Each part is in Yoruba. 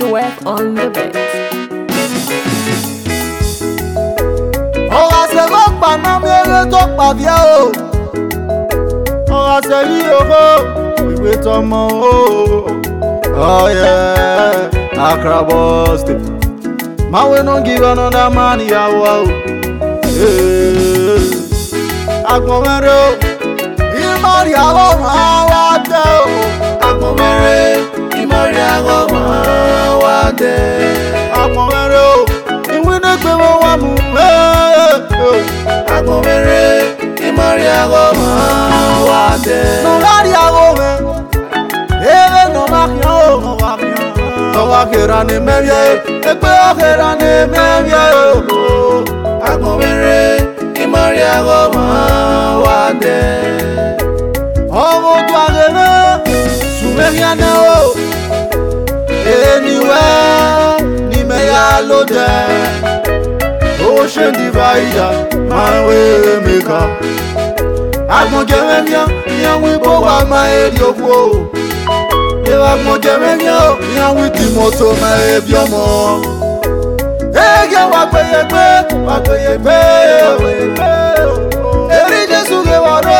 Joeth on the beat. ọ̀rọ̀ àṣẹ ló pa náà mẹ́rẹ́ tó pàbíà o ọ̀rọ̀ àṣẹ yìí owó ìwé tọmọ o ọ̀yẹ́ Accra bus stop man wey no give another man ìyàwó o agbọ̀nmẹ́rẹ́ o ìmọ̀rì àwọ̀ máa wá tẹ́ o agbọ̀nmẹ́rẹ́ ìmọ̀rí àgọ́ máa wá dé. agbọ̀nmẹ́rẹ́ o ìwé ní pé wọ́n wá mú agbọ̀nmẹ́rẹ́ ìmọ̀rí àgọ́ máa wá dé. nọ̀lárí àwọ̀ mẹ́ ebe nọ̀mákìá o nọ̀wákìrà ní mẹ́bíẹ́ ẹgbẹ́ ọ̀kìrà ní mẹ́bíẹ́ o agbọ̀nmẹ́rẹ́ ìmọ̀rí àgọ́ máa wá dé. ọmọ ojú àgẹ̀mẹ́ sùmẹ́ríà náà o ènìwẹ́ ní mẹ́yà ló jẹ́ ocean divider máa ń wé mẹ́ka agbọ̀njẹ̀mẹ́ miọ́ ìyẹn wí bó wà máa èrì òkú o ìwà agbọ̀njẹ̀mẹ́ miọ́ ìyẹn wí tìmọ̀tò máa ebi ọmọ ege wà gbẹ̀yẹ̀gbẹ́ wà gbẹ̀yẹ̀gbẹ́ èrì jésù lè wà ró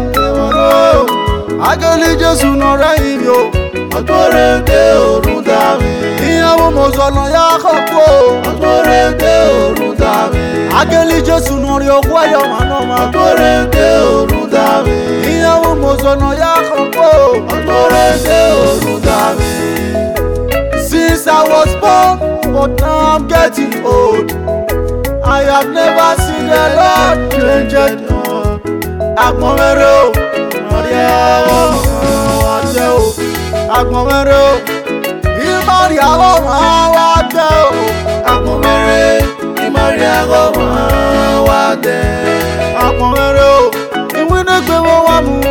agẹ́lì jésù nà rẹ́yìn mi o ọgbọ́rẹ́ dé òrùn dá mi. ìyàwó mọ̀sánà yà kọ́kọ́ ọgbọ́rẹ́ dé òrùn dá mi. agẹ́lì jésù nà rí okú ẹ̀yọ̀ màná ma ọgbọ́rẹ́ dé òrùn dá mi. ìyàwó mọ̀sánà yà kọ́kọ́ ọgbọ́rẹ́ dé òrùn dá mi. since i was born but now i'm getting old i have never seen the lord change it agbọ̀nmẹ́rẹ́ o ọ̀rí ẹ̀rọ wà tẹ́ o agbọ̀nmẹ́rẹ́ o ìmọ̀rí àwọ̀ máa wá tẹ́ o agbọ̀nmẹ́rẹ́ ìmọ̀rí àgọ́ máa wá dé. agbọ̀nmẹ́rẹ́ o ìwé ní pé wọ́n wá mú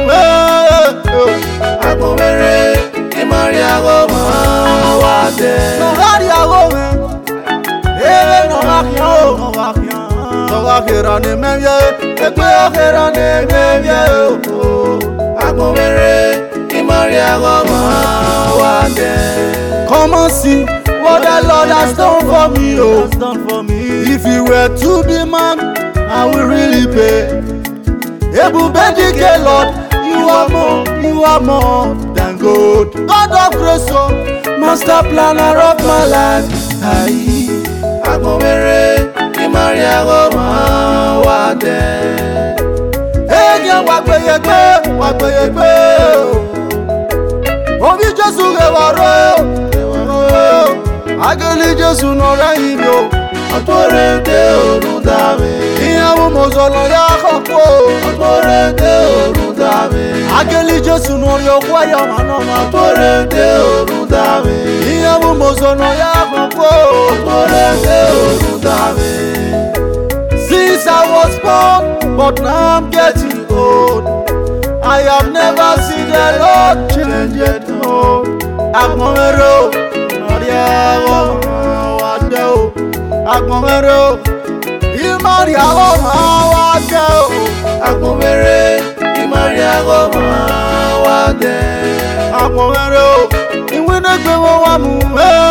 agbọ̀nmẹ́rẹ́ ìmọ̀rí àgọ́ máa wá dé. nọ̀lárí àwọ̀ mẹ́ èrè nọ̀wákìá o nọ̀wákìrà ní mẹ́bíẹ́ ẹgbẹ́ ọ̀kìrà ní mẹ́bíẹ́ o. agbọ̀nmẹ́rẹ́ ìmọ̀rí àgọ́ máa wá dé. Come and see what the Lord has done for me, oh. If you were to be man, I will really pay. Ebubedike, Lord, you are more, you are more than good. God of grace, oh, master planner of my life. Aye. agbọ̀nmẹ́rẹ́ ìmọ̀rí àgọ́ máa wá dé. Ege wa gbeyegbe, wa gbeyegbe, oh. Obi Jesu rewaro, rewaro. Ageli Jesu nọ rẹ́yìn mi, oh. ọgbọ́rẹ́ dé òrùn dá mi. ìyàwó mọ̀sọ̀lọ̀ yà kọ́kọ́ ọgbọ́rẹ́ dé òrùn dá mi. agẹ́lì jésù nù orí ọkọ ẹ̀yọ̀ màná ma ọgbọ́rẹ́ dé òrùn dá mi. ìyàwó mọ̀sọ̀lọ̀ yà kọ́kọ́ ọgbọ́rẹ́ dé òrùn dá mi. since i was born but now i'm getting old i have never seen the lord change it oh agbọ̀nmẹ́rẹ́ o ọ̀rí ẹ̀rọ wà dé o agbọ̀nmẹ́rẹ́ o ìmọ̀rí àwọ̀ máa wá dé o. agbọ̀nmẹ́rẹ́ ìmọ̀rí àgọ́ máa wá dé. agbọ̀nmẹ́rẹ́ o ìwé ní pé wọ́n wá mú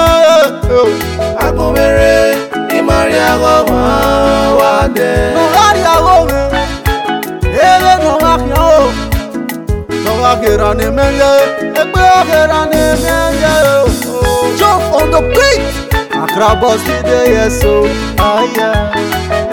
agbọ̀nmẹ́rẹ́ ìmọ̀rí àgọ́ máa wá dé. nọ̀lárí àwọ̀ mi eré nọ̀wákìá o nọ̀wákìrà ní mẹ́yẹ ẹgbẹ́ ọ̀kìrà ní mẹ́yẹ o jump on the beat Accra bus dey there so ayẹ.